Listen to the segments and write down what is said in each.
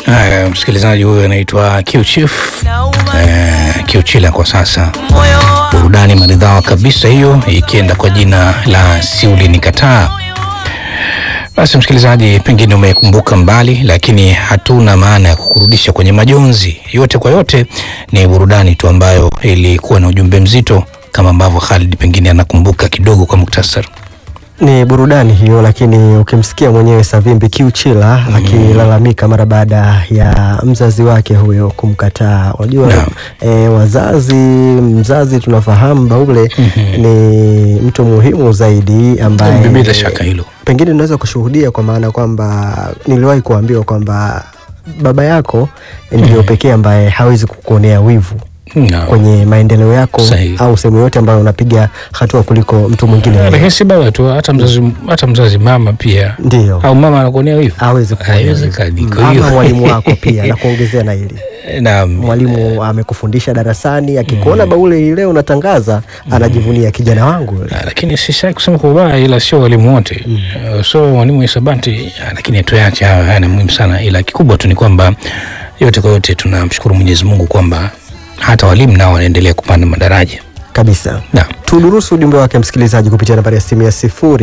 Haya, msikilizaji huyu anaitwa Q Chief eh, Q Chila kwa sasa. Burudani maridhawa kabisa hiyo, ikienda kwa jina la Siuli Nikataa. Basi msikilizaji, pengine umekumbuka mbali, lakini hatuna maana ya kukurudisha kwenye majonzi. Yote kwa yote ni burudani tu ambayo ilikuwa na ujumbe mzito, kama ambavyo Khalid pengine anakumbuka kidogo kwa muktasari. Ni burudani hiyo, lakini ukimsikia mwenyewe Savimbi Kiuchila akilalamika mara baada ya mzazi wake huyo kumkataa. Unajua Naam. e, wazazi, mzazi tunafahamu Baule ni mtu muhimu zaidi ambaye Bila shaka hilo. pengine unaweza kushuhudia kwa maana kwamba niliwahi kuambiwa kwamba baba yako ndio pekee ambaye hawezi kukuonea wivu Naam. kwenye maendeleo yako Sahihi. au sehemu yote ambayo unapiga hatua kuliko mtu mwingine Eh, yoyote. Lakini si baba tu, hata mzazi, hata mzazi mama pia Ndio. au mama anakuonea wivu, hawezi kukuonea wivu. haiwezekani. Mm, Kwa hiyo ama mwalimu wako pia na kuongezea na hili naam, mwalimu amekufundisha darasani akikuona Baule hii leo unatangaza anajivunia kijana wangu yule. Ah, lakini sisai kusema kwa ubaya, ila sio walimu wote uh, so mwalimu wa hisabati ah, lakini tuache hayo, haya ni muhimu sana, ila kikubwa tu ni kwamba yote kwa yote tunamshukuru Mwenyezi Mungu kwamba hata walimu nao wanaendelea kupanda madaraja. kabisa Naam. tudurusu ujumbe wake msikilizaji kupitia nambari ya simu ya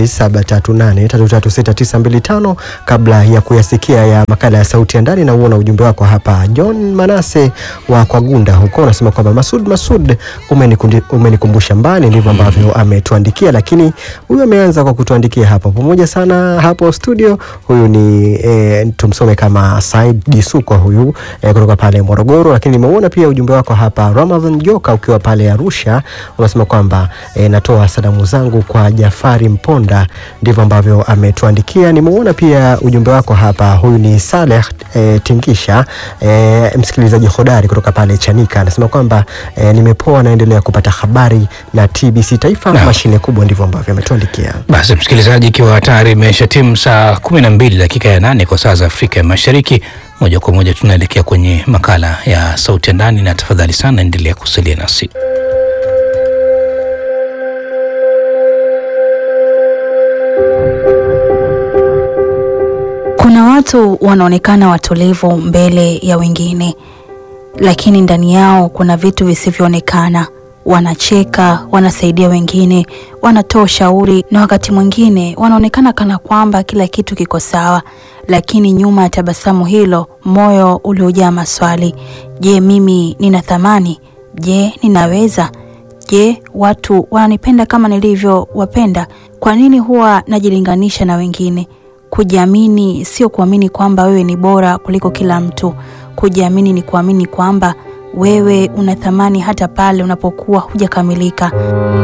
0738336925 kabla ya kuyasikia ya makala ya sauti ya ndani na uona ujumbe wako hapa John Manase wa Kwagunda huko unasema kwamba Masud Masud umenikundi- umenikumbusha mbali ndivyo ambavyo ametuandikia lakini huyu ameanza kwa kutuandikia hapo pamoja sana hapo studio huyu ni e, tumsome kama Said Jisukwa huyu e, kutoka pale Morogoro lakini nimeuona pia ujumbe wako hapa Ramadhan Joka ukiwa pale Arusha unasema kwamba e, natoa salamu zangu kwa Jafari Mponda ndivyo ambavyo ametuandikia nimeuona pia ujumbe wako hapa huyu ni Saleh e, Tingisha e, msikilizaji hodari kutoka pale Chanika anasema kwamba e, nimepoa naendelea kupata habari na TBC Taifa Naam. mashine kubwa ndivyo ambavyo ametuandikia Basi msikilizaji, ikiwa hatari imesha timu saa kumi na mbili dakika ya nane kwa saa za Afrika ya Mashariki, moja kwa moja tunaelekea kwenye makala ya sauti ya ndani, na tafadhali sana endelea kusalia nasi. Kuna watu wanaonekana watulivu mbele ya wengine, lakini ndani yao kuna vitu visivyoonekana. Wanacheka, wanasaidia wengine, wanatoa ushauri, na wakati mwingine wanaonekana kana kwamba kila kitu kiko sawa, lakini nyuma ya tabasamu hilo, moyo uliojaa maswali. Je, mimi nina thamani? Je, ninaweza? Je, watu wananipenda kama nilivyowapenda? Kwa nini huwa najilinganisha na wengine? Kujiamini sio kuamini kwamba wewe ni bora kuliko kila mtu. Kujiamini ni kuamini kwamba wewe una thamani hata pale unapokuwa hujakamilika.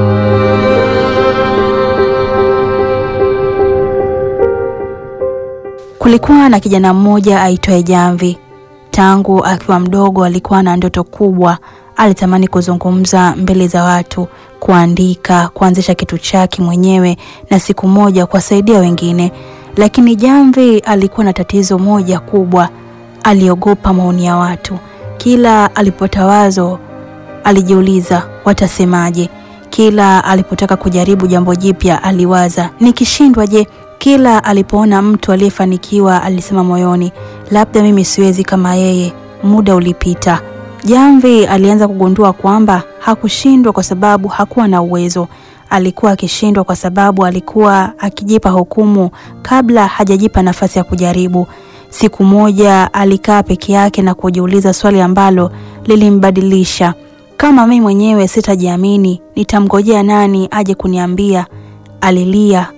Kulikuwa na kijana mmoja aitwaye Jamvi. Tangu akiwa mdogo alikuwa na ndoto kubwa. Alitamani kuzungumza mbele za watu, kuandika, kuanzisha kitu chake mwenyewe na siku moja kuwasaidia wengine. Lakini Jamvi alikuwa na tatizo moja kubwa, aliogopa maoni ya watu. Kila alipota wazo alijiuliza watasemaje. Kila alipotaka kujaribu jambo jipya aliwaza nikishindwa je? Kila alipoona mtu aliyefanikiwa alisema moyoni, labda mimi siwezi kama yeye. Muda ulipita. Jamvi alianza kugundua kwamba hakushindwa kwa sababu hakuwa na uwezo. Alikuwa akishindwa kwa sababu alikuwa akijipa hukumu kabla hajajipa nafasi ya kujaribu. Siku moja alikaa peke yake na kujiuliza swali ambalo lilimbadilisha. Kama mimi mwenyewe sitajiamini, nitamngojea nani aje kuniambia? Alilia.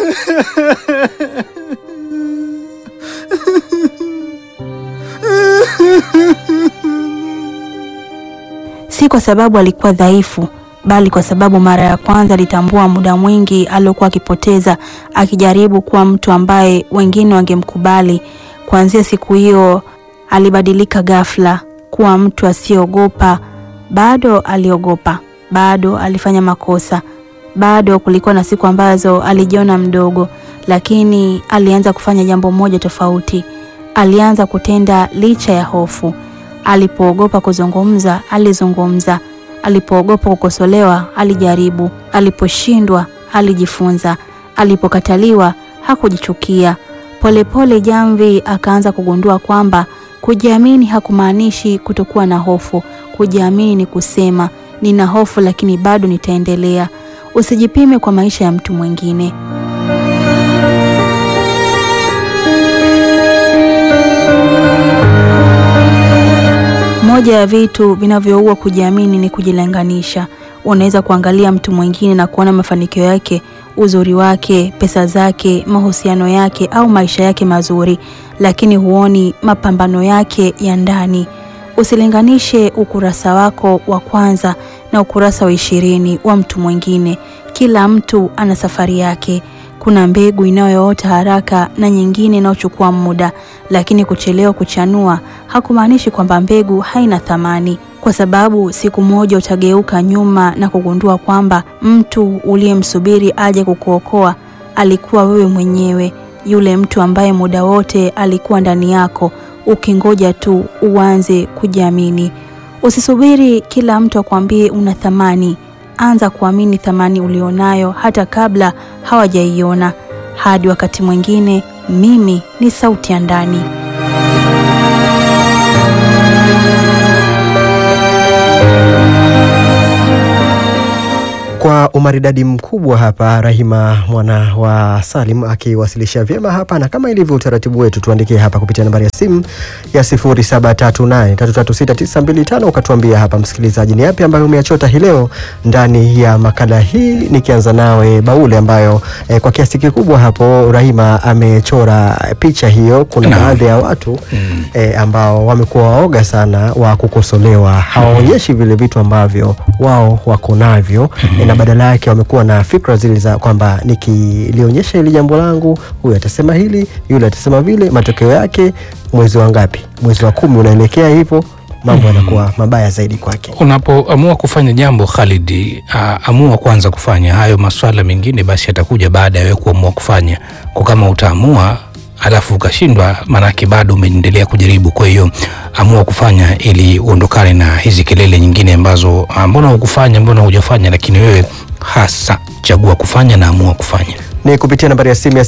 Si kwa sababu alikuwa dhaifu, bali kwa sababu mara ya kwanza alitambua muda mwingi aliokuwa akipoteza akijaribu kuwa mtu ambaye wengine wangemkubali. Kuanzia siku hiyo alibadilika ghafla kuwa mtu asiyeogopa. Bado aliogopa, bado alifanya makosa, bado kulikuwa na siku ambazo alijiona mdogo, lakini alianza kufanya jambo moja tofauti. Alianza kutenda licha ya hofu. Alipoogopa kuzungumza, alizungumza. Alipoogopa kukosolewa, alijaribu. Aliposhindwa, alijifunza. Alipokataliwa, hakujichukia. Polepole Jamvi akaanza kugundua kwamba Kujiamini hakumaanishi kutokuwa na hofu. Kujiamini ni kusema nina hofu, lakini bado nitaendelea. Usijipime kwa maisha ya mtu mwingine. Moja ya vitu vinavyoua kujiamini ni kujilinganisha. Unaweza kuangalia mtu mwingine na kuona mafanikio yake, uzuri wake, pesa zake, mahusiano yake au maisha yake mazuri, lakini huoni mapambano yake ya ndani. Usilinganishe ukurasa wako wa kwanza na ukurasa wa ishirini wa mtu mwingine. Kila mtu ana safari yake. Kuna mbegu inayoota haraka na nyingine inayochukua muda, lakini kuchelewa kuchanua hakumaanishi kwamba mbegu haina thamani, kwa sababu siku moja utageuka nyuma na kugundua kwamba mtu uliyemsubiri aje kukuokoa alikuwa wewe mwenyewe, yule mtu ambaye muda wote alikuwa ndani yako, ukingoja tu uanze kujiamini. Usisubiri kila mtu akwambie una thamani. Anza kuamini thamani ulionayo hata kabla hawajaiona. Hadi wakati mwingine, mimi ni sauti ya ndani. Kwa umaridadi mkubwa hapa, Rahima mwana wa Salim akiwasilisha vyema hapa, na kama ilivyo utaratibu wetu, tuandikie hapa kupitia nambari ya simu ya 0738336925 ukatuambia hapa, msikilizaji, ni yapi ambayo umeyachota hii leo ndani ya makala hii, nikianza nawe Baule, ambayo eh, kwa kiasi kikubwa hapo Rahima amechora picha hiyo. Kuna Naam. baadhi ya watu Mm. eh, ambao wamekuwa waoga sana wa kukosolewa, hawaonyeshi vile vitu ambavyo wao wako navyo eh, na badala yake wamekuwa na fikra zile za kwamba nikilionyesha hili jambo langu, huyu atasema hili, yule atasema vile. Matokeo yake mwezi wa ngapi? Mwezi wa kumi unaelekea hivyo, mambo yanakuwa mabaya zaidi kwake. Unapoamua kufanya jambo Khalid, ah, amua kwanza kufanya hayo. Maswala mengine basi yatakuja baada ya wewe kuamua kufanya, kwa kama utaamua alafu ukashindwa, maanake bado umeendelea kujaribu. Kwa hiyo amua kufanya ili uondokane na hizi kelele nyingine ambazo ah, mbona hukufanya, mbona hujafanya, lakini wewe hasa chagua kufanya na amua kufanya. ni kupitia nambari ya simu ya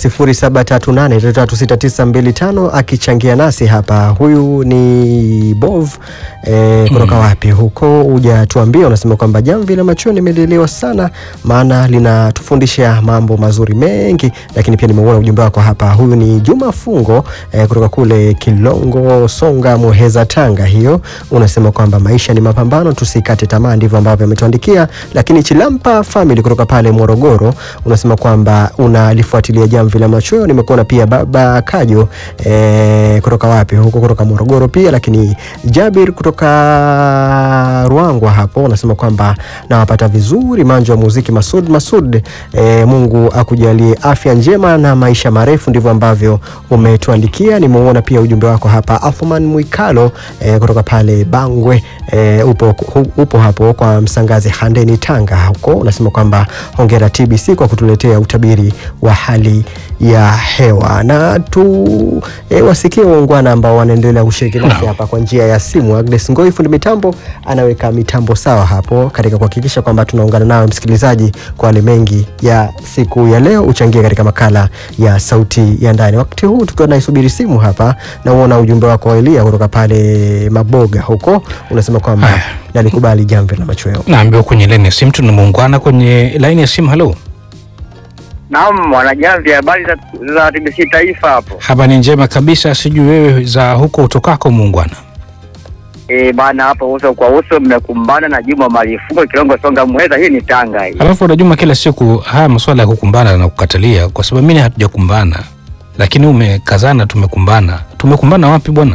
0738336925 akichangia nasi hapa. Huyu ni Bov e, kutoka wapi huko, hujatuambia. Unasema kwamba jamvi la machoni limelelewa sana, maana linatufundisha mambo mazuri mengi, lakini pia nimeuona ujumbe wako hapa. Huyu ni Juma Fungo e, kutoka kule Kilongo, Songa, Muheza, Tanga. Hiyo unasema kwamba maisha ni mapambano, tusikate tamaa, ndivyo ambavyo ametuandikia. Lakini Chilampa Family kutoka pale Morogoro unasema kwamba unalifuatilia jamvi la machweo. Nimekuona pia baba Kajo e, kutoka wapi huko, kutoka Morogoro pia. Lakini Jabir kutoka Ruangwa hapo unasema kwamba nawapata vizuri, manjo wa muziki Masud Masud. E, Mungu akujalie afya njema na maisha marefu, ndivyo ambavyo umetuandikia. Nimeuona pia ujumbe wako hapa. Athman Mwikalo e, kutoka pale Bangwe e, upo, hu, upo hapo kwa Msangazi Handeni Tanga huko, unasema kwamba hongera TBC kwa kutuletea utabiri wa hali ya hewa na tu e, wasikie waungwana ambao wanaendelea kushiriki nasi hapa kwa njia ya simu. Agnes Ngoi fundi mitambo anaweka mitambo sawa hapo katika kuhakikisha kwamba tunaungana nawe msikilizaji kwa wale mengi ya siku ya leo, uchangie katika makala ya sauti ya ndani. Wakati huu tukiwa naisubiri simu hapa, na uona ujumbe wako wa Elia kutoka pale Maboga huko, unasema kwamba Haya. nalikubali jamvi la machweo. Naambiwa kwenye laini ya simu tuna muungwana kwenye laini ya simu. Halo, Naam, wanajamvi, habari za, za TBC Taifa hapo. hapa ni njema kabisa. Sijui wewe za huko utokako muungwana. Eh bana, hapo uso kwa uso mmekumbana na Juma Malifungo Kilongo Songa Muheza. Hii ni Tanga hii. Alafu unajuma kila siku haya masuala ya kukumbana na kukatalia, kwa sababu mimi hatujakumbana, lakini umekazana, tumekumbana. Tumekumbana wapi bwana?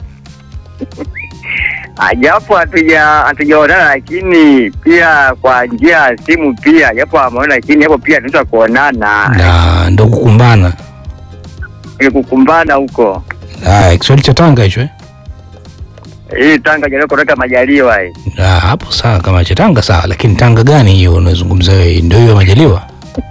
Ah, Japo hatuja hatujaonana, lakini pia kwa njia ya simu pia, japo ameona, lakini hapo pia tunaweza kuonana Na ndo kukumbana. ili kukumbana huko. Haya, Kiswahili cha Tanga hicho eh? Hii Tanga jaribu kutoka majaliwa hii. Ah, hapo sawa, kama cha Tanga sawa, lakini Tanga gani hiyo unazungumza wewe? Ndio hiyo Majaliwa?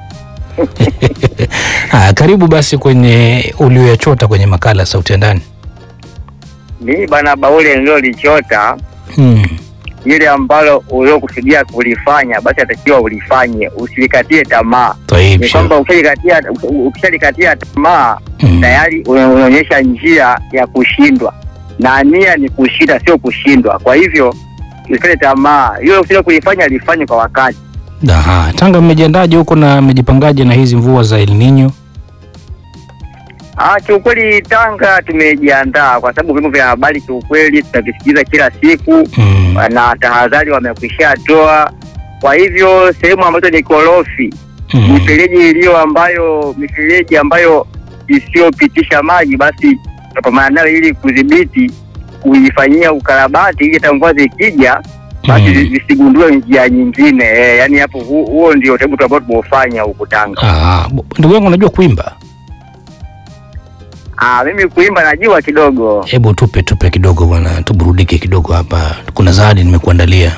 Haya, karibu basi kwenye ulioyachota kwenye makala ya Sauti ya Ndani. Mimi bana Baule ndio lichota Hmm. ile ambalo uliokusudia kulifanya, basi atakiwa ulifanye, usilikatie tamaa. Taib, Ni kwamba ukishalikatia ukishalikatia tamaa Mm. tayari una- unaonyesha njia ya kushindwa. na nia ni kushinda, sio kushindwa. Kwa hivyo usikate tamaa, hiyo usile kuifanya lifanye kwa wakati. Aha, Tanga mmejiandaje huko na mmejipangaje na hizi mvua za El Nino? Ah, kiukweli Tanga tumejiandaa kwa sababu vyombo vya habari kiukweli tunavisikiza kila siku Mm. na tahadhari wamekwisha toa. Kwa hivyo sehemu ambazo ni korofi, Mm. mifereji iliyo ambayo mifereji ambayo isiyopitisha maji, basi tutapambana nayo ili kudhibiti, kuifanyia ukarabati ili hata mvua zikija basi Mm. zi- zisigundue njia nyingine. Eh, yani hapo hu- huo ndio utaratibu ambao tumeufanya huku Tanga. Ah, bu- ndugu yangu unajua kuimba? Ah, mimi kuimba najua kidogo. Hebu tupe tupe kidogo bwana, tuburudike kidogo hapa. Kuna zawadi nimekuandalia.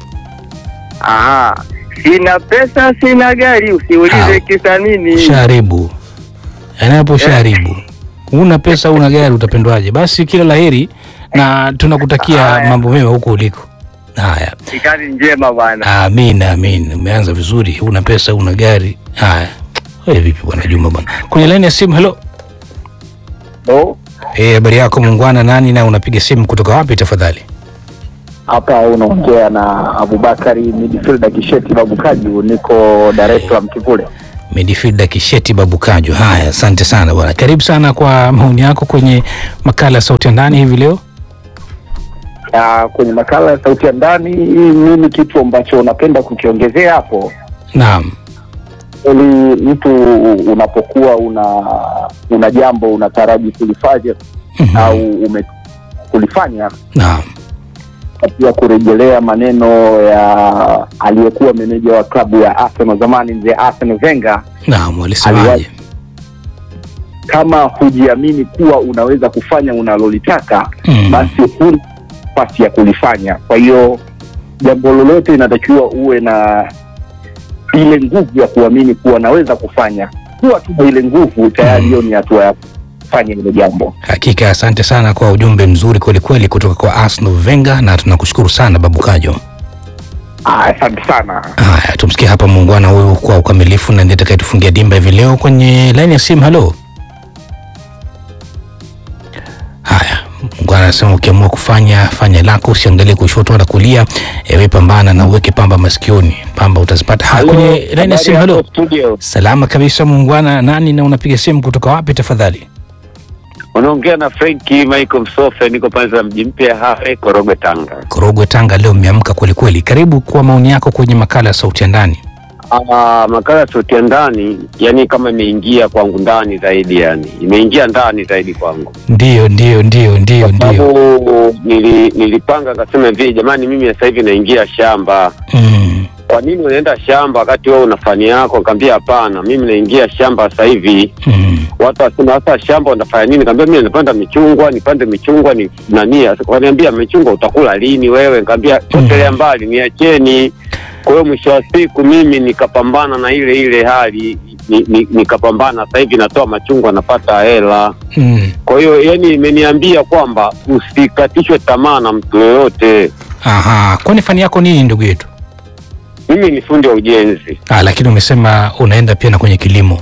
Aha, sina pesa, sina gari, usiulize Ah, kisa nini. Ushaharibu. Yaani hapo ushaharibu. Una pesa una gari utapendwaje? Basi kila laheri na tunakutakia Haya. mambo mema huko uliko. Haya. Kazi njema bwana. Amin, amin. Umeanza vizuri. Una pesa, una gari. Haya. Wewe vipi bwana Juma bwana? Kwenye laini ya simu, hello. No, Eh, habari yako muungwana nani na unapiga simu kutoka wapi tafadhali? hapa unaongea na Abubakari midfielder Kisheti Babukaju, niko Dar es Salaam Kivule. Midfielder Kisheti Babukajo. Haya, asante sana bwana. Karibu sana kwa maoni yako kwenye makala ya sauti ya ndani hivi leo. Ah, kwenye makala ya sauti ya ndani, mimi kitu ambacho napenda kukiongezea hapo Naam. ili mtu unapokuwa una una jambo unataraji kulifanya Mhm. au ume kulifanya Naam. na pia kurejelea maneno ya aliyekuwa meneja wa klabu ya Arsenal zamani, mzee Arsene Wenger Naam, walisemaje? kama hujiamini kuwa unaweza kufanya unalolitaka Mm. basi huna nafasi ya kulifanya. Kwa hiyo jambo lolote inatakiwa uwe na ile nguvu ya kuamini kuwa naweza kufanya. Kuwa tu na ile nguvu tayari, hiyo ni hatua ya kufanya ile jambo. Hakika asante sana kwa ujumbe mzuri kweli kweli kutoka kwa Arsenal Wenger na tunakushukuru sana Babukajo. Ah, Asante sana. Haya, tumsikie hapa muungwana huyu kwa ukamilifu na ndiye atakayetufungia dimba hivi leo kwenye laini ya simu. Halo. Haya, muungwana anasema ukiamua kufanya fanya lako, usiangalie kushoto wala kulia. Ewe pambana na uweke pamba masikioni, pamba utazipata. Haya, kwenye laini ya simu. Halo. studio. Salama kabisa muungwana, nani na unapiga simu kutoka wapi tafadhali? Unaongea na Frenki Michael Msofe, niko pande za mji mpya Hawe, Korogwe, Tanga. Korogwe, Tanga. Leo mmeamka kweli kweli. Karibu kwa maoni yako kwenye makala ya sauti ya ndani. Ah, makala ya sauti ya ndani, yani kama imeingia kwangu ndani zaidi, yani imeingia ndani zaidi kwangu, Ndio, ndio, ndio, ndio, kwa ndio. sababu nili, nilipanga akasema hivi, jamani, mimi sasa hivi naingia shamba. Mm. Kwa nini unaenda shamba wakati wewe una fani yako? Kaambia hapana, mimi naingia shamba sasa hivi. Mm. Watu wasema sasa shamba unafanya nini? Kaambia mimi napanda michungwa, nipande michungwa ni nani? Kaniambia michungwa utakula lini wewe? Kaambia potelea mbali, niacheni. Kwa hiyo mwisho wa siku mimi nikapambana na ile ile hali ni, ni, nikapambana. Sasa hivi natoa machungwa, napata hela. Mm. Kwa hiyo yani imeniambia kwamba usikatishwe tamaa na mtu yoyote. Aha, kwani fani yako nini ndugu yetu? Mimi ni fundi wa ujenzi. Ah, lakini umesema unaenda pia na kwenye kilimo.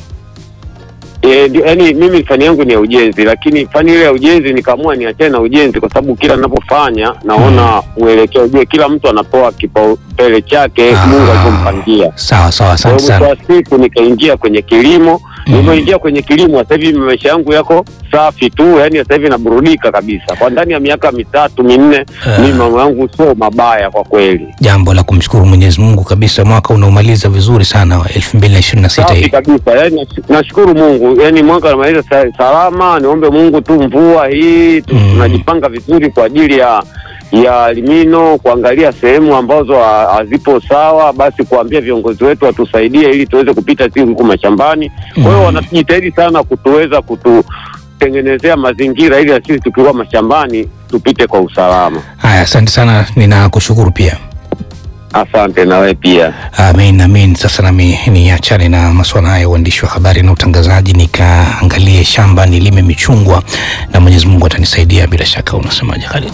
E, ndio, yani mimi fani yangu ni ya ujenzi, lakini fani ile ya ujenzi nikaamua niachane na ujenzi kwa sababu kila ninapofanya naona mwelekeo. Je, kila mtu anapewa kipaumbele chake Ah. Mungu alivyompangia. Sawa sawa, Kwa asante hiyo mwisho sana. wa siku nikaingia kwenye kilimo. Mm. Nilipoingia kwenye kilimo, sasa hivi maisha yangu yako safi tu, yani sasa hivi naburudika kabisa. Kwa ndani ya miaka mitatu minne, Ah. mimi mambo yangu sio mabaya kwa kweli. Jambo la kumshukuru Mwenyezi Mungu kabisa, mwaka unaomaliza vizuri sana wa 2026 Safi hii. kabisa, yani nash- nashukuru Mungu, yani mwaka unamaliza sa- salama. Niombe Mungu tu mvua hii tu- Mm. tunajipanga vizuri kwa ajili ya ya limino, kuangalia sehemu ambazo ha- hazipo sawa, basi kuambia viongozi wetu watusaidie ili tuweze kupita siku huku mashambani. Kwa hiyo Mm. wanajitahidi sana kutuweza kututengenezea mazingira ili na sisi tukiwa mashambani tupite kwa usalama. Haya, asante sana, ninakushukuru pia. Asante na wewe pia. Amin, amin. Sasa nami niachane na masuala haya ya uandishi wa habari na utangazaji, nikaangalie shamba nilime michungwa, na Mwenyezi Mungu atanisaidia bila shaka. Unasemaje Khalid?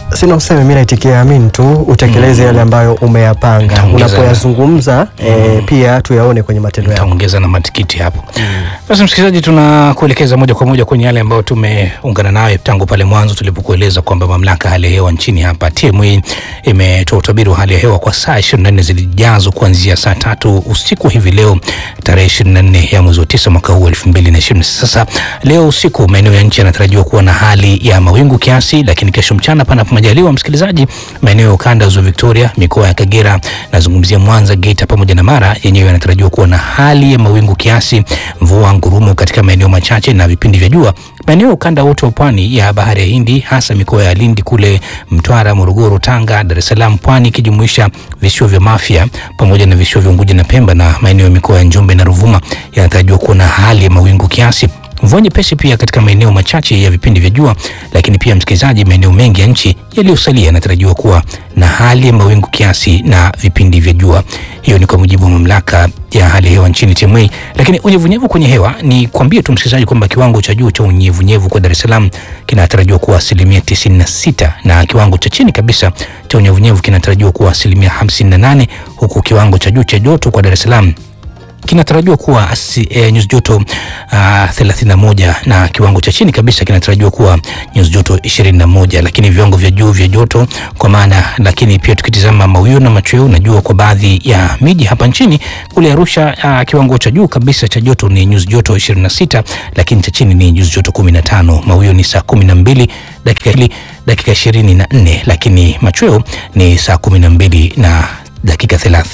Sina useme, mimi naitikia amin tu, utekeleze yale ambayo umeyapanga. Nitaongeza na- Unapoyazungumza eh, pia tuyaone kwenye matendo yako. taongeza na matikiti hapo. Basi msikilizaji, tunakuelekeza moja kwa moja kwenye yale ambayo tumeungana nayo tangu pale mwanzo tulipokueleza kwamba mamlaka ya hali ya hewa nchini hapa TMA imetoa utabiri wa hali ya hewa kwa saa 24 zilijazo kuanzia saa tatu usiku hivi leo tarehe 24 ya mwezi wa tisa mwaka huu 2020. Sasa leo usiku maeneo ya nchi yanatarajiwa kuwa na hali ya mawingu kiasi, lakini kesho mchana panapo majaliwa, msikilizaji, maeneo ya ukanda wa ziwa Victoria, mikoa ya Kagera, nazungumzia Mwanza, Geita pamoja na Mara, yenyewe yanatarajiwa kuwa na hali ya mawingu kiasi, mvua ngurumo katika maeneo machache na vipindi vya jua. Maeneo ya ukanda wote wa pwani ya bahari ya Hindi, hasa mikoa ya Lindi kule Mtwara, Morogoro, Tanga, Dar es Salaam, Pwani ikijumuisha visiwa vya Mafia pamoja na visiwa vya Unguja na Pemba na maeneo ya mikoa ya Njombe na Ruvuma yanatarajiwa kuwa na hali ya mawingu kiasi mvua nyepesi pia katika maeneo machache ya vipindi vya jua, lakini pia msikilizaji, maeneo mengi ya nchi yaliyosalia yanatarajiwa kuwa na hali ya mawingu kiasi na vipindi vya jua. Hiyo ni kwa mujibu wa mamlaka ya hali ya hewa nchini TMA. Lakini unyevunyevu kwenye hewa, ni kuambie tu msikilizaji kwamba kiwango cha juu cha unyevunyevu kwa Dar es Salaam kinatarajiwa kuwa asilimia 96 na kiwango cha chini kabisa cha unyevunyevu kinatarajiwa kuwa asilimia 58 huku kiwango cha juu cha joto kwa Dar es Salaam kinatarajiwa kuwa asi, e, nyuzi joto uh, 31 na kiwango cha chini kabisa kinatarajiwa kuwa nyuzi joto 21, lakini viwango vya juu vya joto kwa maana, lakini pia tukitizama mawio na machweo na jua kwa baadhi ya miji hapa nchini, kule Arusha uh, kiwango cha juu kabisa cha joto ni nyuzi joto 26, lakini cha chini ni nyuzi joto 15. Mawio ni saa 12 dakika hili dakika 24, lakini machweo ni saa 12 na dakika 30.